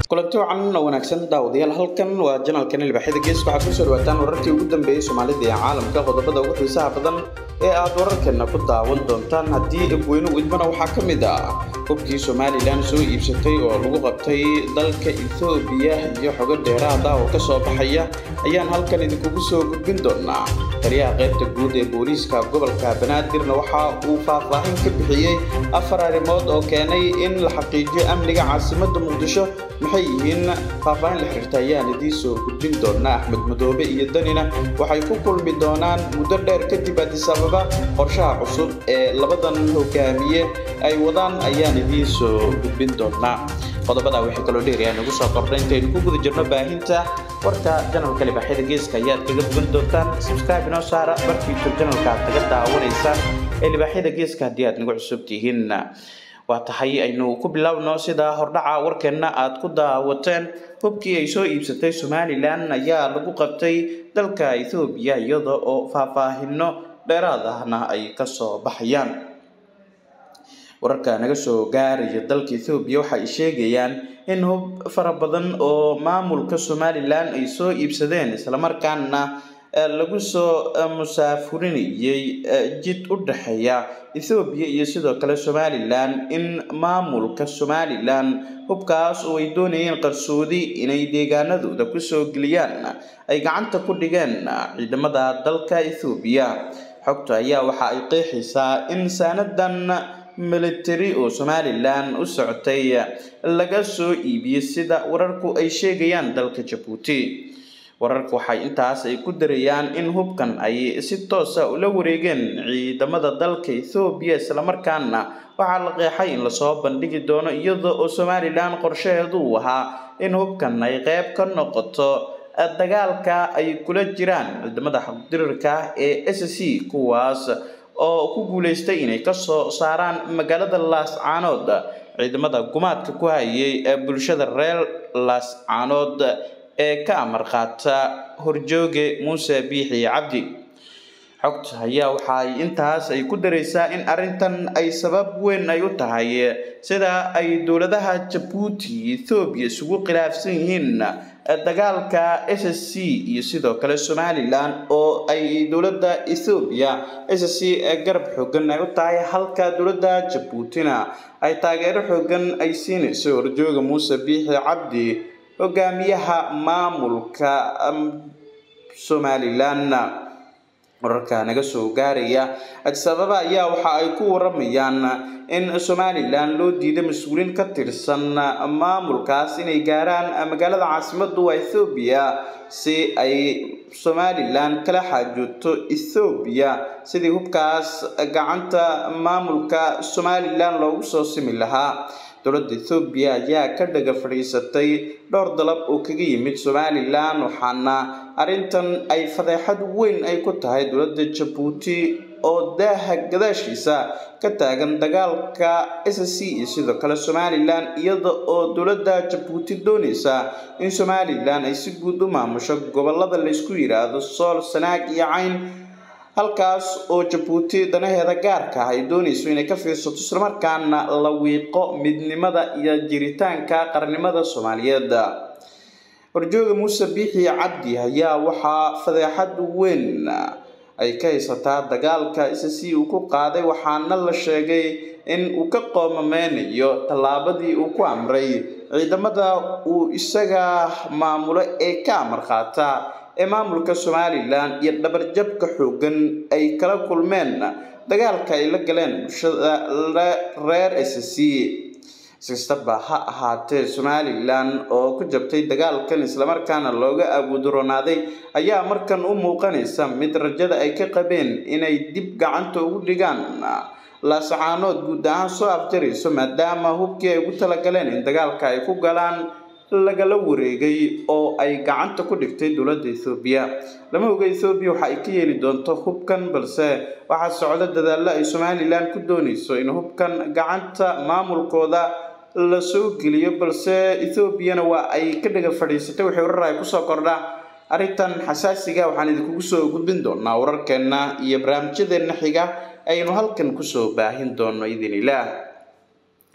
kulanti wacan oo wanaagsan daawadayaal halkan waa janalkan ilbaxyada gees waxaad kusoo dhawaataan wararkii ugu dambeeyey soomaalida ee caalamka qodobada ugu xiisaha badan ee aad wararkeena ku daawan doontaan haddii abweyne idmana waxaa ka mid ah hubkii somalilan soo iibsatay oo lagu qabtay dalka ethoobiya iyo xogo dheeraada oo ka soo baxaya ayaan halkan idinkugu soo gudbin doonaa taliyaha qaybta guud ee booliiska gobolka banaadirna waxa uu faahfaahin ka bixiyey afar arrimood oo keenay in la xaqiijiyo amniga caasimadda muqdisho maxay yihiin faahfaahin la xiriirta ayaan idiin soo gudbin doonaa axmed madoobe iyo danina waxay ku kulmi doonaan muddo dheer kadib addis ababa qorshaha cusub ee labadan hogaamiye ay wadaan ayaan idiin soo gudbin doonaa qodobada wixii kaloo dheeriyaa nagu soo kordhay intaynu ku guda jirno baahinta warka janalka libaxyada geeska ayaad kaga bogan doontaan subscribe inoo saara markii youtube janalka aad kaga daawanaysaan ee libaaxyada geeska haddii aad nagu cusub tihiin waa tahay aynu ku bilaabno sida hordhaca warkeenna aad ku daawateen hubkii ay soo iibsatay somalilan ayaa lagu qabtay dalka ethoobiya iyada oo faahfaahino dheeraad ahna ay kasoo baxayaan wararka naga soo gaaraya dalka ethoobiya waxa ay sheegayaan in hub fara badan oo maamulka somalilan ay soo iibsadeen islamarkaana lagu soo musaafurinayay jid u dhexeeya ethoobiya iyo sidoo kale somalilan in maamulka somalilan hubkaas oo ay doonayeen qarsoodi inay deegaanadooda kusoo geliyaan ay gacanta ku dhigeen ciidamada dalka ethoobiya xogta ayaa waxa ay qeexaysaa in saanadan military oo somalilan u socotay laga soo iibiyey sida wararku ay sheegayaan dalka jabuuti wararka waxay intaas ay ku darayaan in hubkan ay si toosa ula wareegeen ciidamada dalka ethoobiya islamarkaana waxaa la qeexay in lasoo bandhigi doono iyada oo somalilan qorshaheedu uu ahaa in hubkan ay qeyb ka noqoto dagaalka ay kula jiraan ciidamada xaqdirirka ee s c kuwaas oo ku guuleystay inay kasoo saaraan magaalada laascaanood ciidamada gumaadka ku hayay ee bulshada reer laascaanood ee ka amar qaata horjooge muuse biixi cabdi xogta ayaa waxa ay intaas ay ku daraysaa in arrintan ay sabab weyn ay u tahay sida ay dowladaha jabuuti ethoobiya isugu khilaafsan yihiin dagaalka s c iyo sidoo kale somalilan oo ay dowladda ethoobiya s c garab xoogan ay u tahay halka dowladda jabuutina ay taageero xoogan ay siinayso horjooga muuse biixi cabdi hogaamiyaha maamulka somalilan wararka naga soo gaaraya adisababa ayaa waxa ay ku waramayaan in somalilan loo diiday mas-uuliin ka tirsan maamulkaas inay gaaraan magaalada caasimadu waa ethoobiya si ay somalilan kala xaajooto ethoobiya sidii hubkaas gacanta maamulka somalilan loogu soo simi lahaa dowladda ethoobiya ayaa ka dhaga fadhiisatay dhowr dalab oo kaga yimid somalilan waxaana arrintan ay fadeexad weyn ay ku tahay dowladda jabuuti oo daaha gadaashiisa ka taagan dagaalka s c iyo sidoo kale somalilan iyada oo dowladda jabuuti doonaysa in somalilan ay si guud u maamusho gobolada laysku yidhaahdo sool sanaag iyo cayn halkaas oo jabuuti danaheeda gaarka ah ay doonayso inay ka fiirsato islamarkaana la wiiqo midnimada iyo jiritaanka qarnimada soomaaliyeed horjooga muuse biixi cabdi ayaa waxaa fadeexad weyn ay ka haysataa dagaalka s c uu ku qaaday waxaana la sheegay in uu ka qoomameynayo tallaabadii uu ku amray ciidamada uu isaga maamulo ee ka amar qaata ee maamulka somalilan iyo dhabarjabka xoogan ay kala kulmeen dagaalka ay la galeen bulshada reer s c sikastaba ha ahaatee somalilan oo ku jabtay dagaalkan islamarkaana looga abuuduronaaday ayaa markan u muuqanaysa mid rajada ay ka qabeen inay dib gacanta ugu dhigaan laasacaanood guud ahaan soo afjarayso maadaama hubkii ay ugu talagaleen in dagaalka ay ku galaan lagala wareegay oo ay gacanta ku dhigtay dowladda ethoobiya lama oga ethoobiya waxa ay ka yeeli doonto hubkan balse waxaa socda dadaallo ay somalilan ku doonayso in hubkan gacanta maamulkooda la soo geliyo balse ethoobiyana waa ay ka dhaga fadhiisatay waxay warar ay kusoo kordha arrintan xasaasiga waxaan idinkugu soo gudbin doonaa wararkeenna iyo barnaamijyadeenna xiga aynu halkan kusoo baahin doono idin ilaah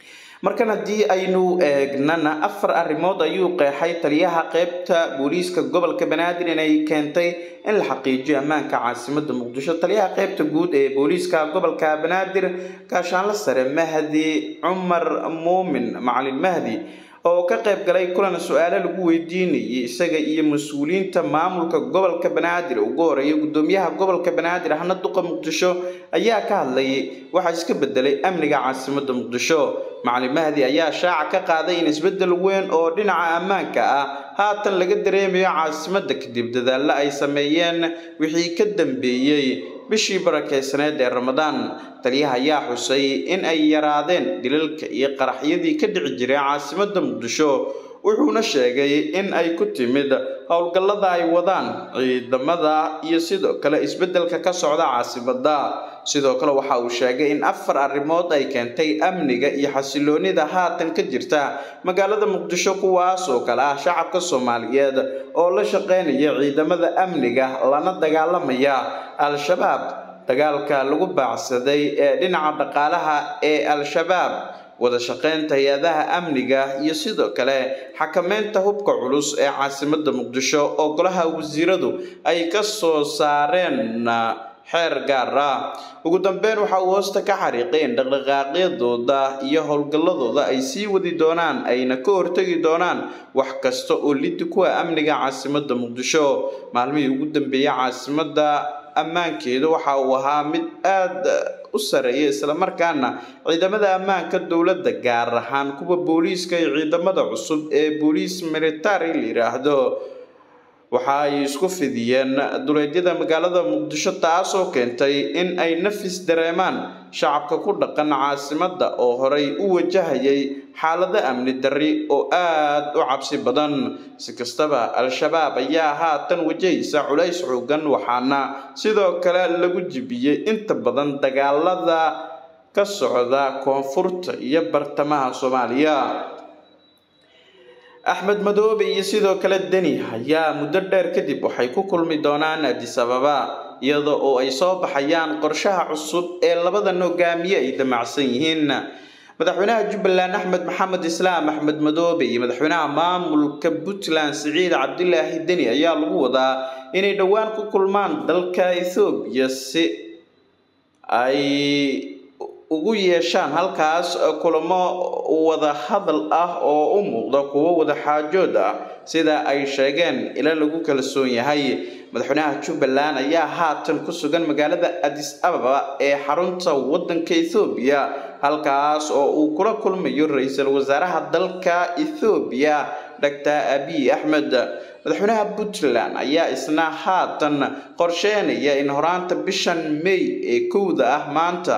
markan haddii aynu eegnana afar arrimood ayuu qeexay taliyaha qeybta booliiska gobolka banaadir inay keentay in la xaqiijiyo ammaanka caasimada muqdisho taliyaha qeybta guud ee booliiska gobolka banaadir gaashaanle sare mahdi cumar muumin macalin mahdi oo ka qayb galay kulan su-aalo lagu weydiinayay isaga iyo mas-uuliyiinta maamulka gobolka banaadir ugu horeeya gudoomiyaha gobolka banaadir ahna duqa muqdisho ayaa ka hadlayay waxaa iska bedelay amniga caasimada muqdisho macalin mahdi ayaa shaaca ka qaaday in isbedel weyn oo dhinaca ammaanka ah haatan laga dareemayo caasimada kadib dadaalo ay sameeyeen wixii ka dambeeyey bishii barakeysaneed ee ramadaan taliyaha ayaa xusay in ay yaraadeen dilalka iyo qaraxyadii ka dhici jiray caasimada muqdisho wuxuuna sheegay in ay ku timid howlgallada ay wadaan ciidamada iyo sidoo kale isbedelka ka socda caasimada sidoo kale waxa uu sheegay in afar arrimood ay keentay amniga iyo xasiloonida haatan ka jirta magaalada muqdisho kuwaas oo kale ah shacabka soomaaliyeed oo la shaqeynaya ciidamada amniga lana dagaalamaya al-shabaab dagaalka lagu baacsaday ee dhinaca dhaqaalaha ee al-shabaab wada shaqeynta hay-adaha amniga iyo sidoo kale xakameynta hubka culus ee caasimada muqdisho oo golaha wasiiradu ay ka soo saareen xeer gaar ah ugu dambeyn waxa uu hoosta ka xariiqay in dhaqdhaqaaqyadooda iyo howlgalladooda ay sii wadi doonaan ayna ka hortegi doonaan wax kasta oo lidi kuwa amniga caasimada muqdisho maalmihii ugu dambeeyay caasimada ammaankeedu waxa uu ahaa mid aada u sareeya islamarkaana ciidamada ammaanka dowladda gaar ahaan kuwa booliiska iyo ciidamada cusub ee booliis military la yiraahdo waxa ay isku fidiyeen duleedyada magaalada muqdisho taasoo keentay in ay nafis dareemaan shacabka ku dhaqan caasimada oo horay u wajahayay xaalado amni darri oo aada u cabsi badan si kastaba al-shabaab ayaa haatan wajahaysa culays xoogan waxaana sidoo kale lagu jibiyey inta badan dagaalada ka socda koonfurta iyo bartamaha soomaaliya axmed madoobe iyo sidoo kale deni ayaa muddo dheer kadib waxay ku kulmi doonaan adis ababa iyada oo ay soo baxayaan qorshaha cusub ee labadan hogaamiye ay damacsan yihiin madaxweynaha jubbaland axmed maxamed islaam axmed madoobe iyo madaxweynaha maamulka puntland siciid cabdilaahi deni ayaa lagu wadaa inay dhowaan ku kulmaan dalka ethoobiya si ay ugu yeeshaan halkaas kulamo wada hadal ah oo u muuqda kuwo wada xaajood ah sida ay sheegeen ila lagu kalsoon yahay madaxweynaha jubbaland ayaa haatan ku sugan magaalada adis ababa ee xarunta wadanka ethoobiya halkaas oo uu kula kulmayo ra-iisul wasaaraha dalka ethoobiya doctor abiy axmed madaxweynaha puntland ayaa isna haatan qorsheynaya in horaanta bishan may ee kowda ah maanta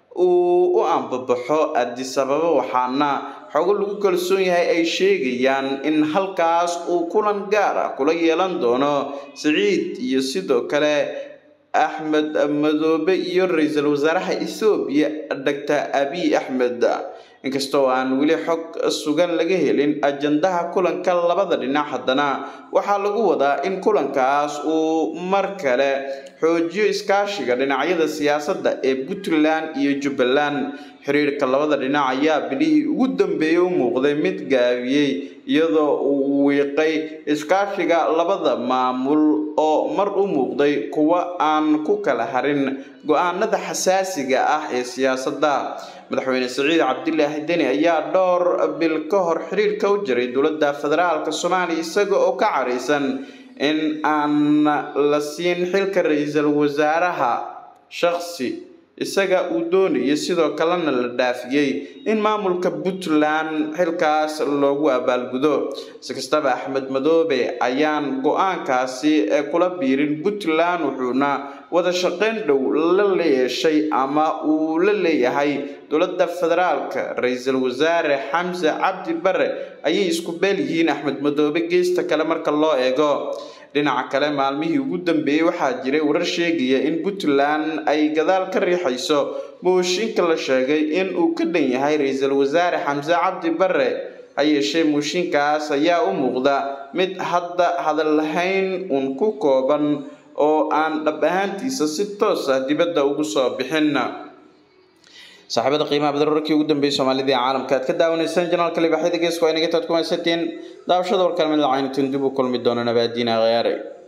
uu u ambabaxo adis ababa waxaana xogo lagu kalsoon yahay ay sheegayaan in halkaas uu kulan gaar ah kula yeelan doono siciid iyo sidoo kale axmed madoobe iyo ra-iisul wasaaraha ethoobiya doctor abiy axmed inkastoo aan weli xog sugan laga helin ajandaha kulanka labada dhinac haddana waxaa lagu wadaa in kulankaas uu mar kale xoojiyo iskaashiga dhinacyada siyaasadda ee puntland iyo jubbaland xiriirka labada dhinac ayaa bilihii ugu dambeeyey u muuqday mid gaabiyey iyadoo uu wiiqay iskaashiga labada maamul oo mar u muuqday kuwa aan ku kala harin go-aanada xasaasiga ah ee siyaasadda madaxweyne siciid cabdilaahi deni ayaa dhowr bil ka hor xiriirka u jiray dowladda federaalka soomaaliya isaga oo ka caraysan in aan la siin xilka ra-iisul wasaaraha shakhsi isaga uu doonayay sidoo kalena la dhaafiyey in maamulka puntland xilkaas loogu abaalgudo si kastaba axmed madoobe ayaan go-aankaasi kula biirin puntland wuxuuna wada shaqeyn dhow la yeeshay ama uu la leeyahay dowladda federaalka ra-iisul wasaare xamse cabdi bare ayay isku beel yihiin axmed madoobe geesta kale marka loo eego dhinaca kale maalmihii ugu dambeeyey waxaa jiray warar sheegaya in puntland ay gadaal ka riixayso mooshinka la sheegay in uu ka dhan yahay ra-iisul wasaare xamse cabdi bare ha yeeshee mooshinkaas ayaa u muuqda mid hadda hadal lahayn uun ku kooban oo aan dhab ahaantiisa si toos ah dibadda ugu soo bixin saaxiibada qiimaha badan wararkii ugu dambeeyay soomaalida ee caalamka aad ka daawanaysaan janaalka libaaxyada geeska waa inaga taad ku haysateen daawashada warkaan mid lacaynatin dib u kulmi doona nabaadiina khiyaare